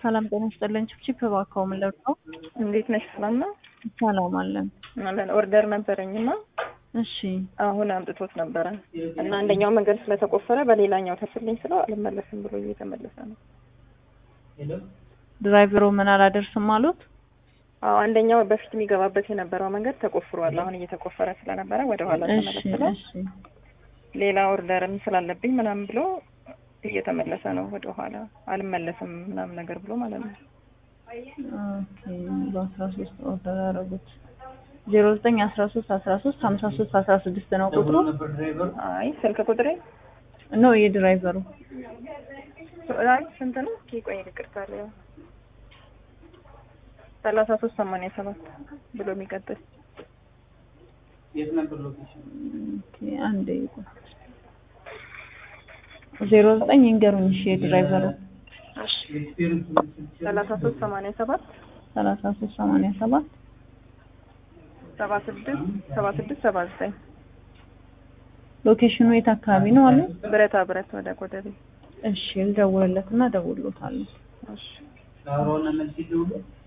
ሰላም ጤና ይስጥልኝ። ችፕቺፕ እባክዎ ምን ልርዳው? እንዴት ነሽ? ሰላም ነው ሰላም አለን። አለን። ኦርደር ነበረኝና እሺ አሁን አምጥቶት ነበረ እና አንደኛው መንገድ ስለተቆፈረ በሌላኛው ተስልኝ ስለው አልመለስም ብሎ እየተመለሰ ነው። ድራይቨሩ ምን አላደርስም አሉት? አዎ አንደኛው በፊት የሚገባበት የነበረው መንገድ ተቆፍሯል። አሁን እየተቆፈረ ስለነበረ ወደ ኋላ እሺ ተመለስ ብሎ እሺ ሌላ ኦርደርም ስላለብኝ ምናምን ብሎ እየተመለሰ ነው ወደ ኋላ አልመለስም ምናምን ነገር ብሎ ማለት ነው። ኦኬ በአስራ ሶስት ኦርደር ያደረጉት ዜሮ ዘጠኝ አስራ ሶስት አስራ ሶስት ሀምሳ ሶስት አስራ ስድስት ነው ቁጥሩ አይ ስልክ ቁጥሬ ነው የድራይቨሩ አይ ስንት ነው? ኦኬ ቆይ ይቅርታ አለ ሰላሳ ሶስት ሰማንያ ሰባት ብሎ የሚቀጥል ኦኬ አንዴ ይቆይ ዜሮ ዘጠኝ ይንገሩኝ እሺ የድራይቨሩ ሰላሳ ሶስት ሰማንያ ሰባት ሰላሳ ሶስት ሰማንያ ሰባት ሰባ ስድስት ሰባ ስድስት ሰባ ዘጠኝ ሎኬሽኑ የት አካባቢ ነው አሉ? ብረታ ብረት ወደ ኮተቤ እሺ ልደውልለትና እደውልሎታለሁ። እሺ